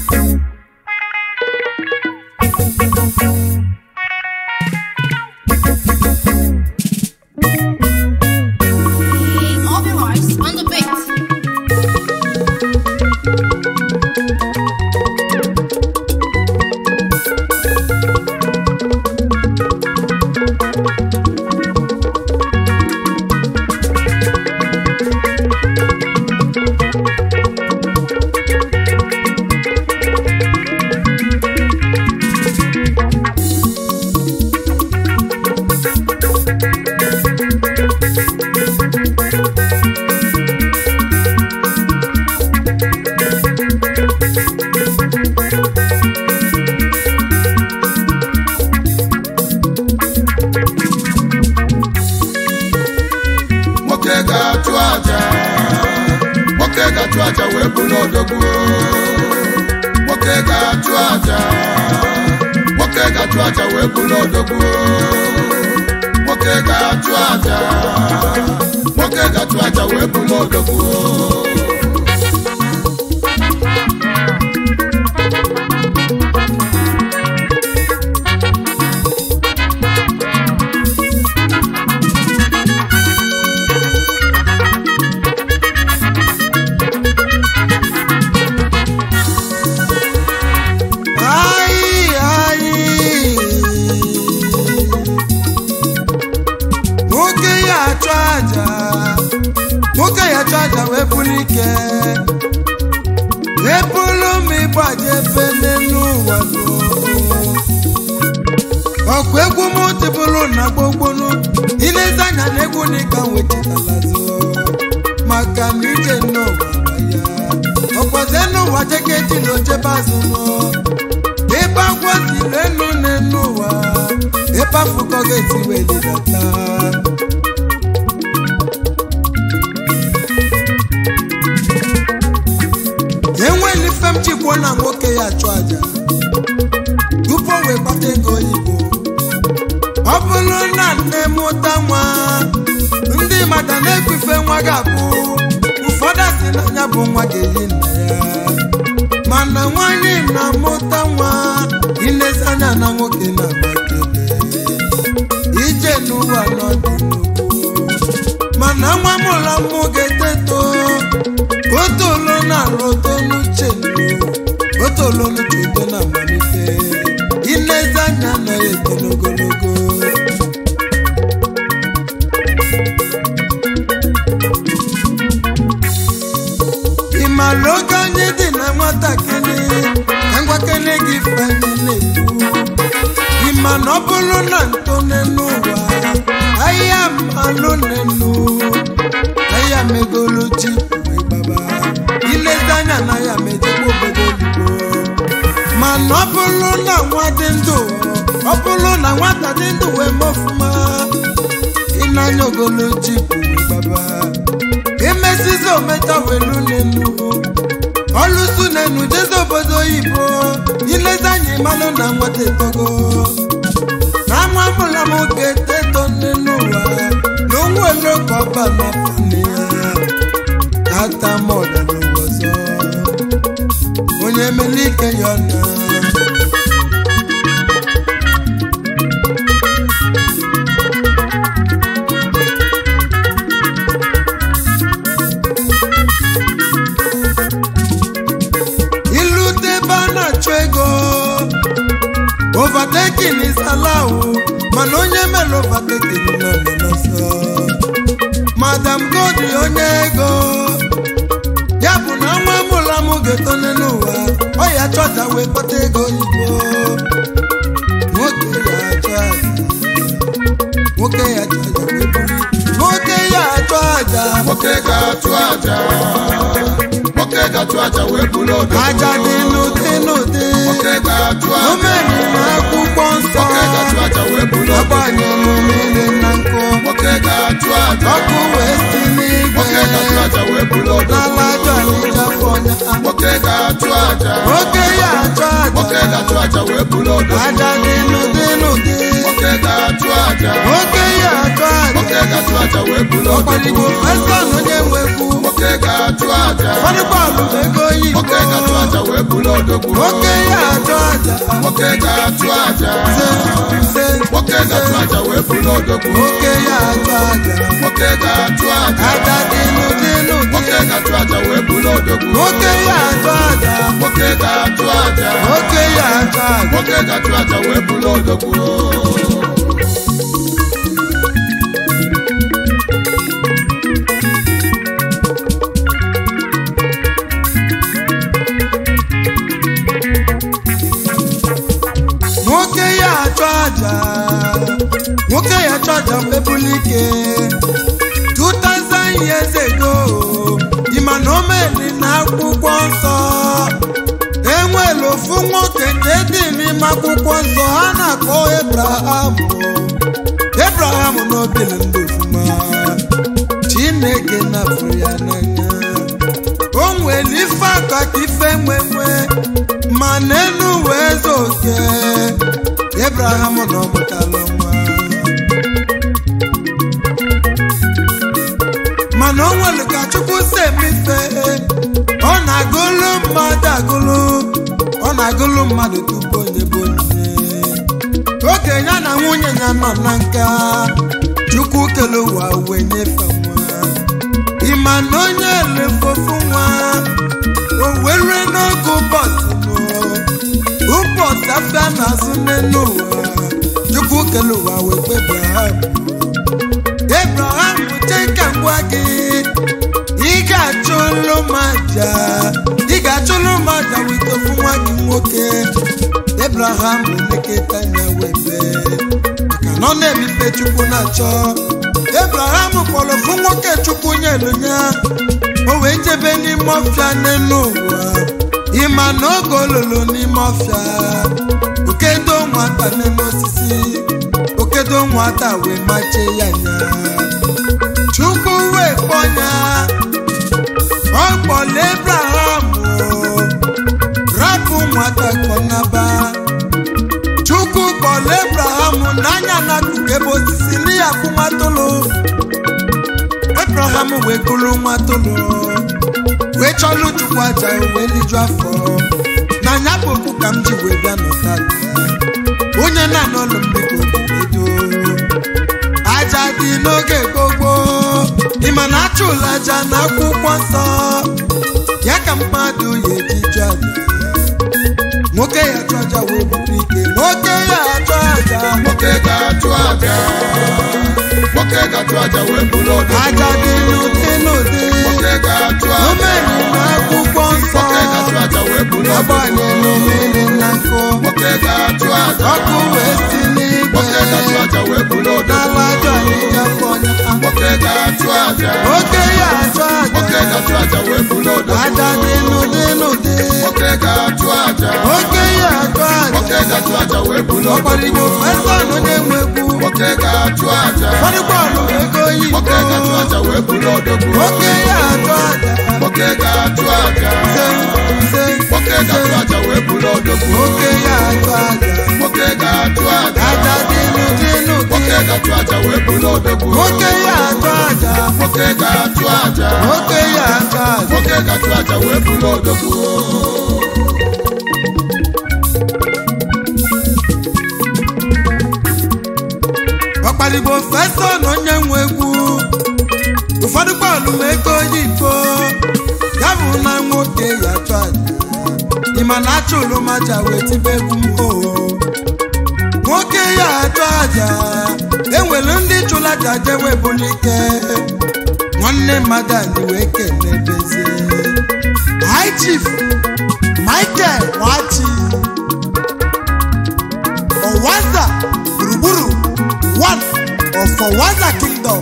Obi Rice on the beat. nwoke ga-achụ aja nwoke ga-achụ aja wee bụrụ odogwu nwoke ga-achụ aja nwoke ga-achụ aja wee bụrụ odogwu nwoke ga-achụ aja nwoke ga-achụ aja wee bụrụ odogwu Ai, ai. nwoke ya achụ aja nwoke ya achụ aja wee bụrụ ike wee bụrụ m ịgbaje ebe n'elu ụwa ọkụ egwu m tịbụrụ na gbogbonu ilezi anya na egwu n'ịka wechetalazo maka na ije n'ụwa ya ọkwaze n'ụwa jeketi na ochebe azụ nọ ebe agwọ tiri elu n'elu ụwa ebe afụkọ ga-esi welidata enweli ife m jikwuo na nwoke ya achụ aja tupu o wee kpata ego oyibo ọ bụrụ na nne mụta nwa ndị mmadụ na-ekwife nwa ga-abụ ụfọdụ asị na ya bụ nwa ga-eyi nna ya mana nwanyị na-amụta nwa ilezi anya na nwoke na-agbakebe ije n'ụwa n'ọdịnihu mana nwa mụla mụ ga-eteto otolo na-alụ to n'uche otolo n'uche udo na amalite ilezi anya na eto n'ogologo ị maara oge anyị dị na nwatakịrị ka ngwakene gị ife anyị na-ekwu ị ma na ọ bụrụ na ntone n'ụwa ahịa mmalụ n'enu ahịa megolu ji wee gbaba ilezi anya na ya mejekwa obodo oyibo mana ọ bụrụ na nwa dị ndụ ọ bụrụ na nwata dị ndụ wee mee ọfụma ịnanya ogolo ji wee gbaba emesizi ometa welu n'enu ọlụsu n'enu jezi obodo oyibo ilezi anya ịmalụ na nwata etogo na nwa mụla m ga-eteto nne n'ụwa na onwelu ka ọba n'afọ nne ya ata m ọdịnụwa ọzọ onye emela ike ya ọna ilute ebe a na-achụ ego overtaking is allowed mana onye mere overtaking nọ nọ n'ọsọ madam godi onye ego ya bụ na nwa mụla m ga-etone n'ụwa ọ ya chọta wee kpata ego oyibo nwoke ya achọ aja nwoke ya achọ aja wee buru nwoke ya achọ aja nwoke ga-achụ aja nwoke ga-achụ aja wee bụrụ odogwu aja dị n'ụdị n'ụdị nwoke ga-achụ aja omeri na akwụkwọ nsọ nwoke ga-achụ aja wee bụrụ odogwu agbanyelụ niile na nkụ nwoke ga-achụ aja ọkụ wee si n'igwe nwoke ga-achụ aja wee bụrụ odogwu n'ala ajọ anyị jafọ ya nwoke ga-achụ aja nwoke ya achọ nwoke aja ga-achụ aja wee bụrụ odogwu aja dị n'ụdị n'ụdị nwoke ga-achụ aja nwoke ya achọ nwoke aja ga-achụ aja wee bụrụ ọkwaligbo odogwu esan onye nwekwu nwoke ga-achụ aja ọdịkwa alụ ego oyibo nwoke ga-achụ aja wee bụrụ odogwu odogwu nwoke ya achụ aja nwoke ga-achụ aja nze nze nwoke ga-achụ aja wee bụrụ odogwu nwoke ya achụ aja nwoke ga-achụ aja aja dịnụ dịnụ nwoke dị ga-achụ aja wee bụrụ odogwu nwoke ya achụ aja nwoke ga-achụ aja nwoke ya achụ aja nwoke ga-achụ aja wee bụrụ odogwu nwoke ya achụ aja nwoke ya achụ aja mkpebuli ike 2000 years ago ịma na o meli na akwụkwọ nsọ enwere ofu nwoke nke dị n'ime akwụkwọ nsọ ha na-akpọ ebraham ebraham na obili ndụ ofuma chineke nafụrụ ya n'anya o nwere ife aka ka ife nwenwe ma n'elu wee zoke ebraham na ọmụtala nwa mana o nwere ka chukwu si emefe ọ na-agụlụ mmadụ agụlụ ọ na-agụlụ mmadụ tupu onye bụ onye okenye na nwunye ya nọ na nka chukwu kele ụwa wee nyefe nwa ịma na onye lefofu nwa o were n'oge ụbọchị nụ ụbọchị afịa na-azụ n'elu ụwa chukwu kele ụwa wee kpe ebraham ebraham cheka ngwa gị ị ga-achụlụ m aja ị ga-achụlụ m aja wite ofu nwa gị nwoke ebraham lekọta ya webe maka na ọ na-ebife chukwu na-achọ ebraham kpọrọ ofu nwoke chukwu nyelu ya o wee jebe n'ime ọfịa n'elu ụwa ịma na oge olulu n'ime ọfịa okedo nwata n'elu osisi okedo nwata wee mache ya nya chukwu wee kpọ ya ọ kpọrọ ebraham o, rapụ nwata kpọnaba chukwu kpọrọ ebraham n'anya na ebe osisi n'iya kwụ nwatụlụ ebraham wee kụrụ nwatụlụ wee chọlụ chukwu aja wee liju afọ na nya bụ okwu ka m ji wee bịa n'ụtata onye na-anọ ọlụ mbiko edo aja dị n'oge gbogbo ịma na achụla aja na akwụkwọ nsọ ya ka mmadụ ya eji jụ aja nwoke ya chụ aja wee bute ike nwoke ya achụ aja nwoke ga-achụ aja nwoke ga-achụ aja wee bụrụ odogwu aja dị n'ụdị n'ụdị nwoke ga-achụ o aja meri na akwụkwọ nsọ nwoke ga-achụ aja wee bụrụ odogwu agbanyelụ mmiri na nkụ nwoke ga-achụ aja ọkụ wee si n'igwe nwoke ga-achụ aja wee bụrụ odogwu n'ala ajọ ahịhịa fọnya nwoke ga-achụ aja nwoke ya achụ nwoke aja ga-achụ aja wee bụrụ odogwu aja dị n'ụdị n'ụdị nwoke ga-achụ aja nwoke ya achụ nwoke aja ga-achụ aja wee bụrụ ọkwaligbo odogwu fesan na-enwe egwu nwoke ga-achụ aja ọdịgbọọlụ ego oyibo nwoke ga-achụ aja wee bụrụ odogwu nwoke ya achụ aja nwoke ga-achụ aja nze nze nwoke ga-achụ aja wee bụrụ odogwu nwoke ya achụ aja nwoke ga-achụ aja aja dị n'ụdị n'ụdị nwoke ga-achụ aja wee bụrụ odogwu nwoke ya achụ aja nwoke ga-achụ aja nwoke ya achụ aja nwoke ga-achụ aja wee bụrụ odogwu ọkpaligbo fesa na onye nwe egwu ụfọdụ bọọlụ ma ego oyibo ya bụ na nwoke ya achụ aja ịma na achụlụ maja wee tibe egwu mbụ nwoke ya achụ aja enwere ndị chụrụ aja jewe bulike nwanne mmadụ anyị wee kenebezie high chief michael wachi ọwaza gburugburu one of ọwaza kingdom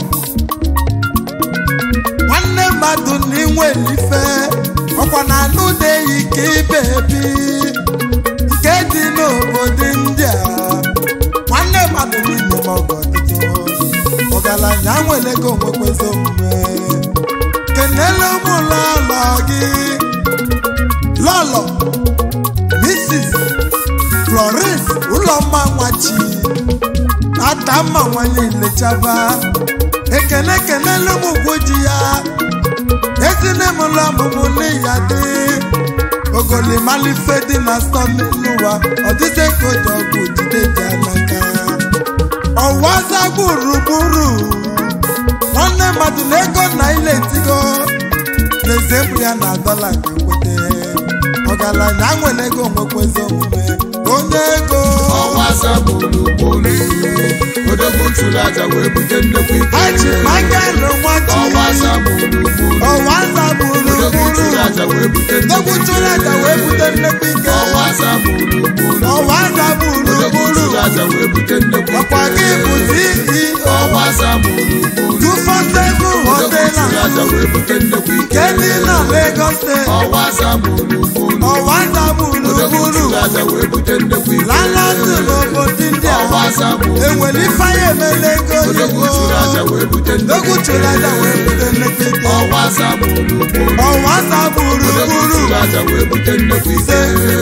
nwanne mmadụ na inwe ife ọkwa na anụ na-eyi ka ibe ebi nke dị n'obodo ndị a nwanne mmadụ n'ime m ọgọ ọdịdị ọgaranya nwere ego nwekwezi omume kenele ụmụ lọlọ gị lọlọ mrs florence ụlọmma nwachi atamma nwanyị lechaba ekele kenele ụmụ ugwu ji ya ezine m ụlọ ọmụmụ n'iya dị ogolimalife dị na stọmi n'ụwa ọ dịte ka oji ọgwụ jide dị n'aka ọwaza gburugburu nwanne mmadụ na ego na ile etigo n'ezembụ ya na dọla ka kwete ọgaranya nwere ego nwekwezi omume onye ego ọnwa gburugburu odogwu tụrụ aja wee bute nnukwu ike aji magalụ nwachi ọnwa gburugburu ọwaza odogwu gburugburu tụrụ aja wee bute nnukwu Egwu tụrụ aja wee bute nnekwu ike ọnwa gburugburu ọwaza odogwu gburugburu tụrụ aja wee bute nnukwu ọkwa gị bụ CEO ọnwa gburugburu 247 odogwu tụrụ aja hotela wee bute nnukwu ike nke dị na Lagos steeti ọnwa gburugburu ọwaza odogwu gburugburu tụrụ aja wee bute nnukwu ike lalazụ n'obodo ndị a ọnwa gburugburu enwere ifeanyị emela ego odogwu oyibo tụrụ aja wee bute nnukwu egwu tụrụ aja wee bute nnekwu ike ọnwa gburugburu ọwaza odogwu gburugburu tụrụ aja wee bute nnukwu ike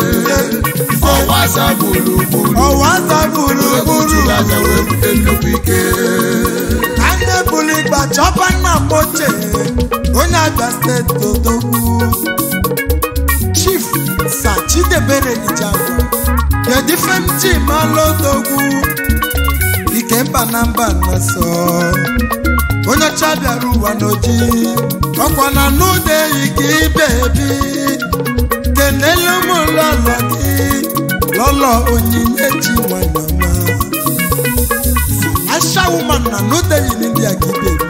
ọnwa gburugburu ọwaza odogwu gburugburu tụrụ aja wee bute nnukwu ike anya bụrụ igba chọba nna m ochie onye abịa steeti odogwu chief sa chidebere ijagwa kedu ife m ji malụ odogwu ike mba na mba nọsọ onye ọcha bịara ụwa n'oji ọkwa na n'ụda eyi ka ibe ebi kenelu m lọlọ gị lọlọ onyinye chi nwanyama Asha woman na no dey in India give baby.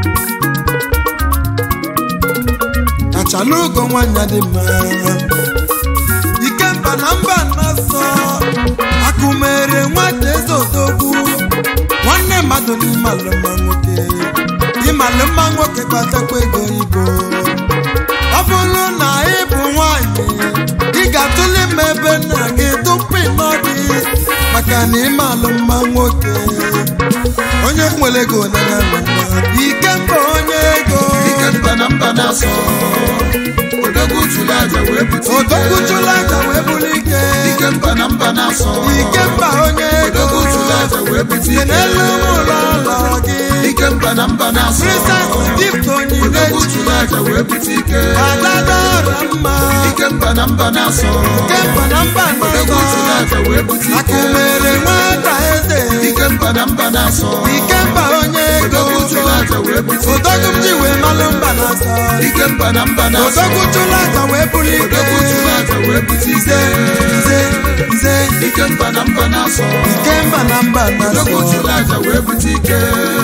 Achalugo nwanyị dị mma. Ikemba na mba na-asọ. Akụmere nwata eze odogwu. Nwanne mmadụ n'ịmalụ mma nwoke. Ịmalụ mma nwoke kpatakwa ego ibo. Ọ bụrụ na ị bụ nwanyị, ị ga-atụle m ebe nna gị tupu ịnọ gị maka na ịmalụ mma nwoke. onye nwere ego nana ike mba onye ego ike mba na mba na-asọ odogwu tụrụ aja wee bute ike odogwu chụrụ aja wee bụrụ ike ike mba na mba na-asọ ike mba onye ego odogwu tụrụ aja wee bute si ike n'elu ụlọ ụlọ gị ike mba na mba na-asọ princess gift onyinye odogwu chi tụrụ aja wee bute ike adadara mma ike mba na mba na-asọ ike mba na mba odogwu tụrụ n'ọzọ aja wee bute ike akụmere nwata eze ike mba na mba na-asọ ike mba onye ego odogwu tụrụ aja wee bute ike odogwu m ji wee malụ mba n'ọzọ ike mba na mba na-asọ odogwu chụrụ aja wee bụrụ ike odogwu tụrụ aja wee bute ike nze nze ike mba na mba na-asọ ike mba na mba odogwu na-asọ tụrụ aja wee bute ike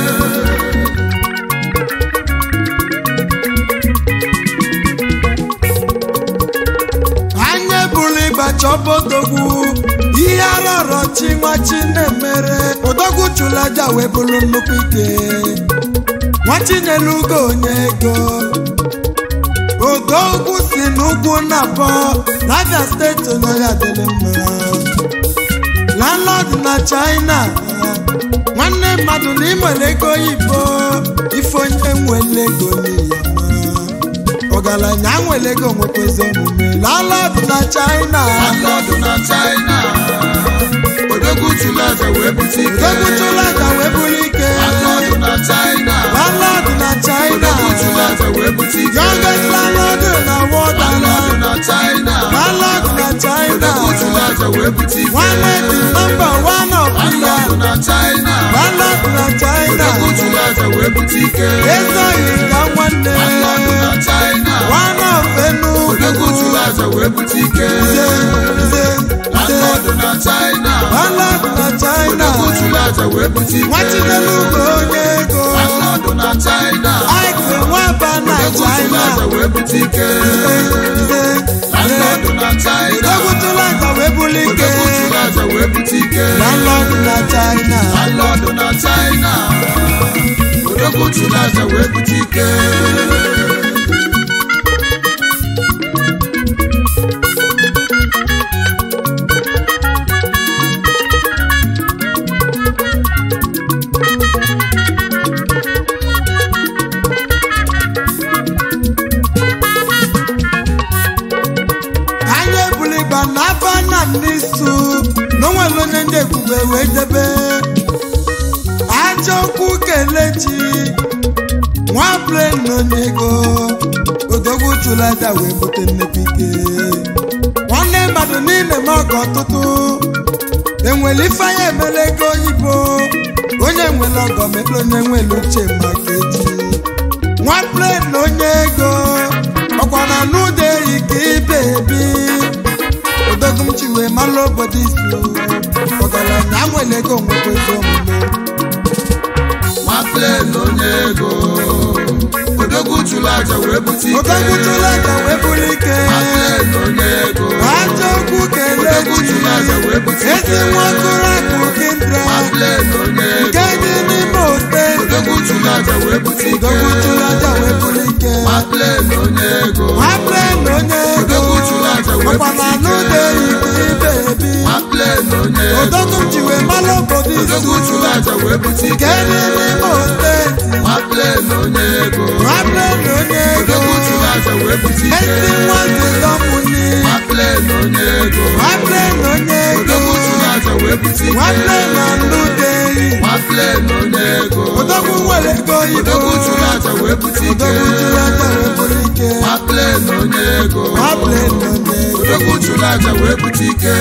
anya bụrụ ịgba chọba odogwu ihe arọrọ chi nwa chi na-emere odogwu chụrụ aja wee bụrụ nnukwu ike nwa chinyere ugo onye ego odogwu si n'ugwu na-abọ n'abịa steeti onye ya dịrị mma landlord na china nwanne mmadụ na ịnwere ego oyibo ife onye nwere ego n'iyama ọgaranya nwere ego nwekwezi omume landlord na china Landlord na China odogwu tụrụ aja wee bute ike odogwu chụrụ aja wee bụrụ ike Landlord na China landlord na china odogwu tụrụ aja wee bute ike youngest landlord na world Landlord na China landlord na china odogwu tụrụ aja wee bute ike nwanne dị number one of ya Landlord na China landlord na china odogwu tụrụ aja wee bute ike ezoghị ka nwanne Landlord na China one of Enugu odogwu tụrụ aja wee bute ike nze nze nze Landlord na China landlord na china odogwu tụrụ aja wee bute ike nwachinelugo onye ego Landlord na China ike nwaba na odogwu tụrụ china aja wee bute ike nze Landlord nze na China odogwutụla aja wee buli ike odogwu tụrụ aja wee bute ike landlord na china Landlord na China odogwu tụrụ aja wee bute ike anya ebuligba na aba na n'isu n'onwere onye ndị ebube wee debe aja okwu kelechi nwa ego odogwu chụrụ aja wee bute nnekwu ike mmadụ niile ma ọgọ ọtụtụ enwere ife anya emere ego oyibo onye nwere ọgọ mere onye nwere uche maka echi nwa plen na onye ego ọkwa na n'ụda eyi ka ibe ebi odogumchi wee mara obodo isu ọgaranya nwere ego nwekwezi omume nwaflen onye ego odogwu chụrụ aja wee bute ike odogwutụla ka wee bụrụ ike nwaflen onye ego ajọ okwu kelee odogwu chụrụ aja wee bute chi ike ezi nwa okoro akụ kindra nwaflen onye ego nke dị n'ime steeti odogwu chụrụ aja wee bute ike odogwutụla ka wee bụrụ ike nwaflen onye ego nwanne na onye ego Odogwu chụrụ aja wee ọkwa na bute ike. n'ụda eyi ka ibe ebi nwaflen onye ego odogwu ji wee mara obodo odogwu isu chụrụ aja wee bute ike nke dị n'ime steeti nwaflen onye ego nwanne na onye ego odogwu chụrụ aja wee bute ike ezi nwa zezọmụni nwaflen onye ego nwanne na onye ego odogwu chụrụ aja wee bute ike nwanne na n'ụda eyi nwaflen onye ego odogwu nwere ego oyibo odogwu chụrụ aja wee bute ike odogwu jụrụ aja wee bụrụ ike nwaflen onye ego nwanne na onye ego odogwu chụrụ aja wee bute ike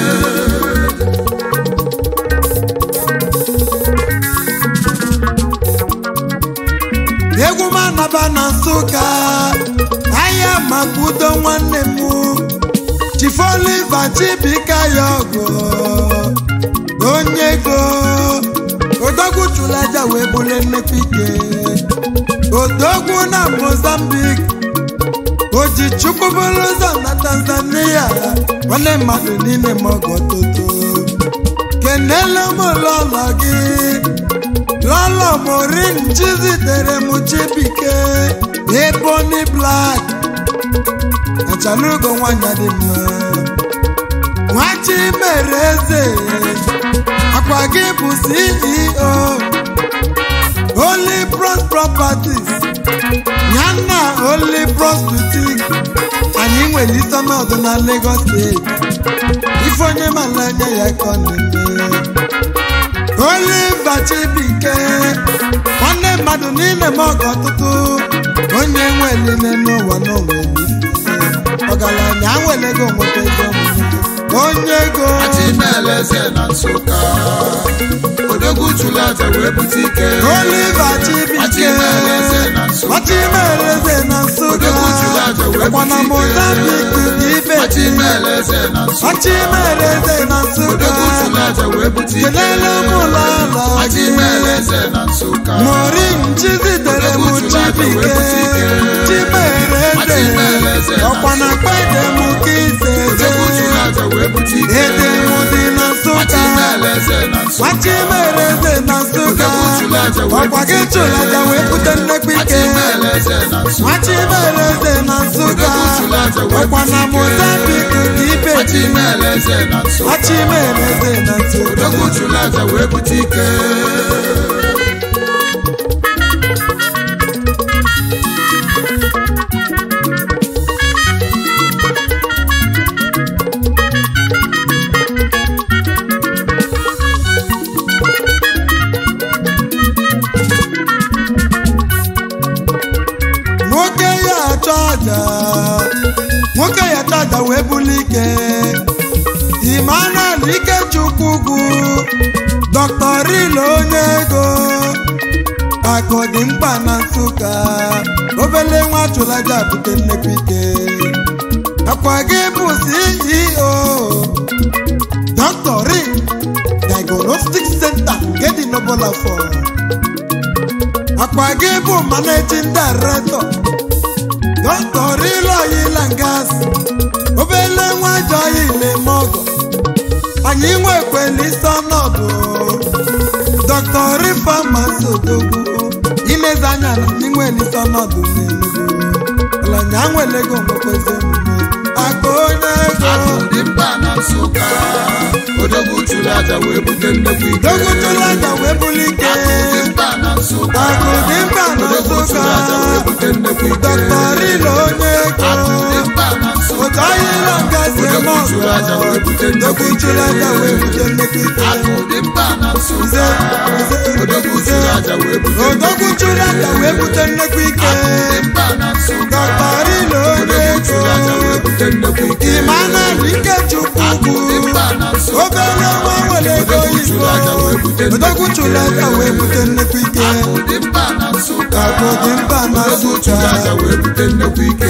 egwu m anaba na nsụka ahịa maka udo nwanne m chifoliva chibika ya ọgụ onye ego odogwu chụrụ aja wee bụrụ nnekwu ike odogwu na mozambik oji chukwu bụrụ ụzọ na tanzania nwanne mmadụ niile ma ọgọ toto kenele m lọlọ gị lọlọ morin chizitere m chibike eboni blak achalugo nwanyị dị mma nwachi mere eze akwa gị bụ ceo Holy Bros Properties yana Holy Bros Boutique anyị nwere isi ọnọdụ na Lagos steeti ife onye mara anya ya ka ọ na-eme Oliver Chibike nwanne mmadụ niile ma ọgọ ọtụtụ onye nwere n'ụwa n'onwe ọgaranya nwere ego nweta ego onye ego achịmeleze na nsụka odogwu chụrụ aja wee bute ike Oliver Chibike achịmeleze na nsụka Ọchịmereze na Nsụka Odogwu chụrụ aja wee ọkwa na bute ike. Mozambique ka ibe achịmeleze na nsụka Ọchịmereze na Nsụka odogwu chụrụ aja wee bute ike kelele m ụlọ ala achịmeleze na nsụka Morin chizitere m Odogwu chụrụ aja wee Chibike bute ike. Chimereze Achịmereze na ọkwa na kpede m ka ise odogwu chụrụ aja wee bute ike ede m dị na Nsụka achịmeleze na nsụka Ọchịmereze na Nsụka Odogwu chụrụ aja wee ọkwa gị bute ike. chụrụ aja wee bute nnekwu ike achịmeleze na nsụka Achịmereze na Nsụka Odogwu chụrụ aja wee ọkwa na bute ike. Mozambique ka ibe achịmeleze na nsụka Achịmereze na Nsụka odogwu chụrụ aja wee bute ike nwoke ya achọ aja nwoke ya achọ aja wee buli ike Emmanuel Ikechukwu ugwu Dr. Rilo onye ego akụ dị mkpa na Nsụka obele nwa chụlaja bute nnekwu ike akwa gị bụ CEO Dr. Ri Diagnostic Center nke dị n'Obolafọ akwa gị bụ managing director Dr. Rilo Yilangas obele nwa jọghị ile-mọgọ anyị nwekwela isi ọnọdụ Dr. Rifamasi Odogwu ilezi anya na ndị nwere isi ọnọdụ n'Enugu ọlanya nwere ego nwekwezi omume aka onye ego akụ dị mkpa na nsụka odogwu chụrụ aja wee bute nnekwu ike dogwutụla aja wee buli ike akụ dị mkpa na nsụka akụ dị mkpa na odogwu chụrụ aja wee bute nnekwu ike Dr. Rilo onye ego akụ dị mkpa na nsụka ụtọ ahịrịa ngazi eme odogwu chụrụ aja wee bute nnukwu odogwu chụrụ aja wee bute nnukwu ike akụ dị mkpa na nsụka Nze, nze, odogwu chụrụ aja wee bute odogwu chụrụ aja wee bute nnukwu ike dị mkpa na nsụka dọktarilo onye odogwu ego chụrụ aja wee bute nnukwu ike Emmanuel Ikechukwu akụ dị mkpa na nsụka obere nwa nwere ego odogwu chụrụ aja wee bute odogwu chụrụ aja wee bute nnukwu ike akụ dị mkpa na nsụka akụ dị mkpa na odogwu chụrụ nsụka aja wee bute nnukwu ike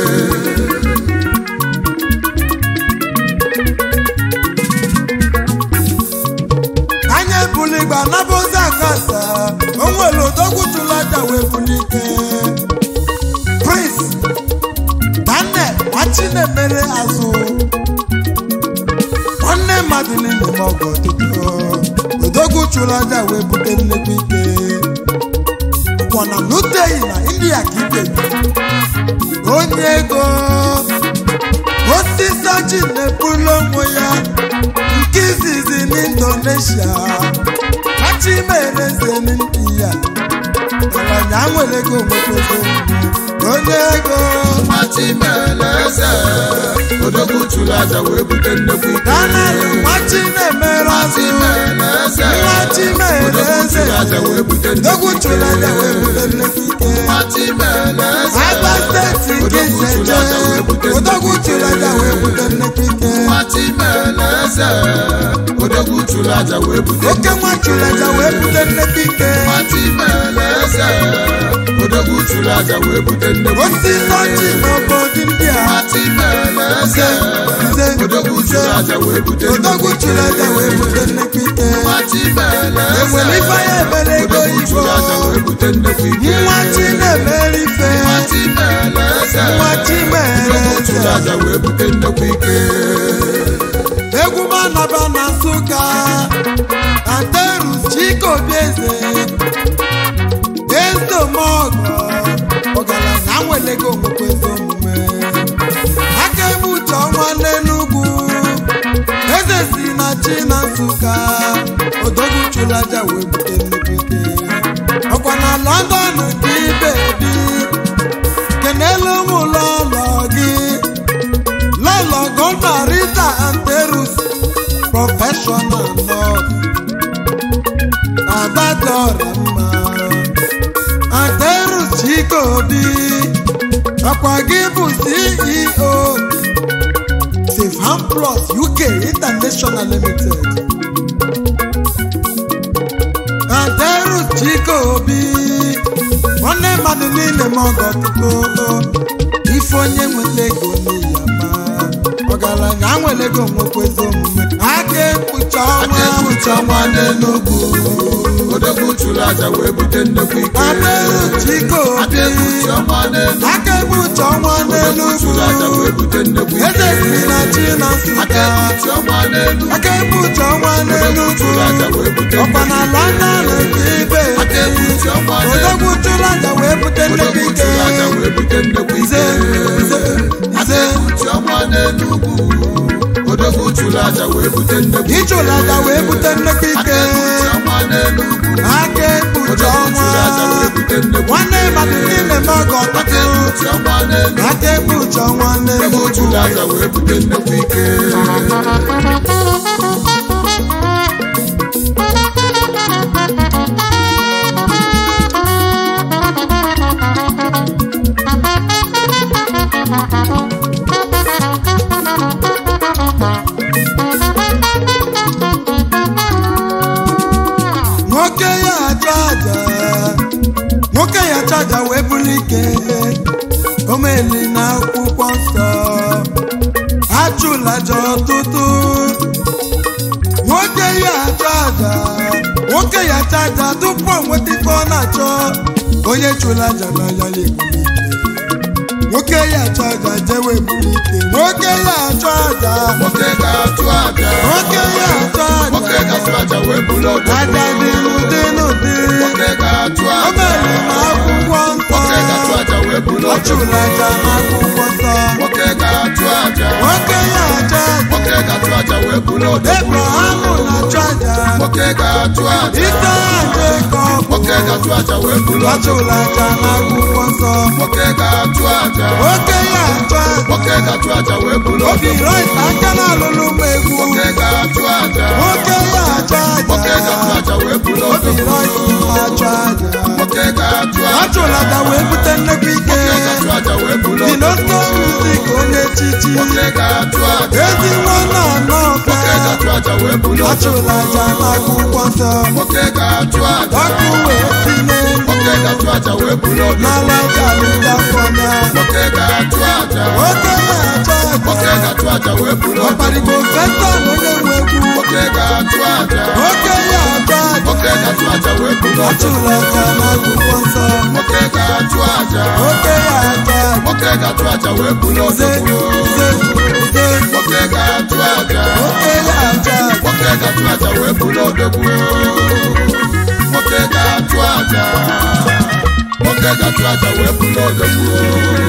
anya ebuli igba nabozi akasa o nwere odogwu chụrụ aja wee buli ike prince daniel nwachinemere azụ nwanne mmadụ niile ma ọgụ ọtụtụ odogwu chụrụ aja wee bute nnukwu ike ụkwọna nuteghị na india ka ibe onye ego osisi ọjị na-ebulu onwe ya nke izizi n'indonesia kacha imere eze n'india ọranya nwere ego nwekwego onye ego Machimele eze odogwu chụrụ aja wee bute nnukwu ike danel nwachi na-emere azụ Machimele eze nwachi mere odogwu eze chụrụ aja wee bute dogwu nnukwu chụrụ aja wee bute nnukwu ike Machimele eze agba steeti nke odogwu chụrụ aja wee bute iseje odogwu chụrụ aja wee bute nnukwu ike Machimele eze odogwu chụrụ aja wee bute oke nwa chụrụ aja wee bute nnukwu ike Machimele eze odogwu chụrụ aja wee bute nnukwu osisi ọjị n'obodo ndị a Machimele eze nze odogwu chụrụ aja wee bute odogwu chụrụ aja wee bute nnukwu ike Machimele eze enwere ife ya ebere ego odogwu igbo chụrụ aja wee bute nnukwu ike nwa chi na-emere ife Machimele eze nwa chi mere odogwu chụrụ eze aja wee bute nnukwu ike egwu manaba na nsụka aterus chikobi eze ezdomọgọ ọgaranya nwere ego nwekwa ezi omume aka ebe uche ọnwa n'enugwu eze si na chi na nsụka odogwu chụrụ aja wee bute nnukwu ike ọkwa na lọndọn dị ibe bi kenelu ụmụ lọlọ gị lọlọ gọna rita anterus prọfeshọnal nọọsụ adadọra mma anterus chikobi ọkwa gị bụ ceo safehan plus uk international limited anterus chikobi nwanne mmadụ niile ma ọgọ tuto ife onye nweta ego n'iya ma ọgaranya nwere ego nwekwa ezi omume aka ekpucha ọnwa ekpuchi ọnwa n'enugwu odogwu chụrụ aja wee bute nnukwu ike anterus chikobi aka ekpuchi ọnwa n'enugwu aka ekpucha ọnwa odogwu chụrụ aja n'enugwu wee bute nnukwu ike eze si na chi na aka nsụka ekpuchi ọnwa n'enugwu aka ekpucha ọnwa odogwu n'enugwu chụrụ aja wee bute ọkwa na london nke ibe aka ekpuchi ọnwa odogwu chụrụ aja wee bute nnukwu odogwu ike chụrụ aja wee bute nnukwu nze ike nze aka nze ekpuchi ọnwa n'enugwu odogwu chụrụ aja wee bute nnukwu ịchụrụ aja wee bute nnukwu aka ike ekpuchi ọnwa n'enugwu aka ekpucha odogwu ọnwa chụrụ aja wee bute nnukwu nwanne mmadụ niile ma ọgọ aka ọtụtụ ekpuchi ọnwa n'enugwu aka ekpucha ọnwa odogwu n'enugwu chụrụ aja wee bute nnukwu ike nwoke ya achọ aja nwoke ya achọ aja wee bụrụ ike omeli na akwụkwọ nsọ achụla aja ọtụtụ nwoke ya achọ aja nwoke ya achọ aja tupu o nweta ife ọ na-achọ onye chụla aja na ya ya ebuli ike nwoke ya achọ aja jewe ebuli ike nwoke ya achọ aja nwoke ga-atụ aja nwoke ya achọ nwoke aja ga-atụ aja wee bụrụ odogwu aja dị n'ụdị n'ụdị nwoke ga-atụ o aja mere na akwụkwọ nsọ nwoke ga-atụ aja wee bụrụ ọ odogwu chụrụ aja n'akwụkwọ nsọ nwoke ga-atụ aja nwoke ya aja aja nwoke ga-atụ aja wee bụrụ odogwu ebraham na-achụ aja nwoke nwoke ga-achụ aja ike Jekọb nwoke ga-achụ aja wee buru ọdụ achụla aja n'akwụkwọ nsọ nwoke ga-achụ aja oke ya achụ aja nwoke ga-achụ aja wee buru obi ọdụ rait aka na-alụlụ m egwu nwoke ga-achụ aja nwoke ya achụ nwoke ga-achụ aja aja wee buru obi ọdụ rait achụ aja nwoke ga-achụ aja achụla aja wee bute nnekwu ike nwoke ga-achụ aja wee buru ọdụ dinosko muzik onye chichi nwoke ga-achụ aja ezi nwanne anọka nwoke ga-achụ aja wee buru ọdụ achụla aja n'akwụkwọ nsọ nwoke ga-achụ aja ọkụ wee tinye nwoke ga-achụ aja wee buru ọdụ n'ala jalụja fọnya nwoke ga-achụ aja nwoke ya achụ nwoke aja ga-achụ aja wee buru ọdụ ọkparigbo festan onye nwe egwu nwoke ga-achụ aja nwoke ya achụ aja nwoke ga-achụ aja wee buru ọdụ achụla aja n'akwụkwọ nsọ nwoke ga-achụ aja nwoke ya achụ aja nwoke ga-achụ aja wee buru ọdụ ze ze ze nwoke ga-achụ aja nwoke ya achụ aja nwoke ga-achụ aja wee buru odogwu nwoke ga-achụ aja nwoke ga-achụ aja wee buru odogwu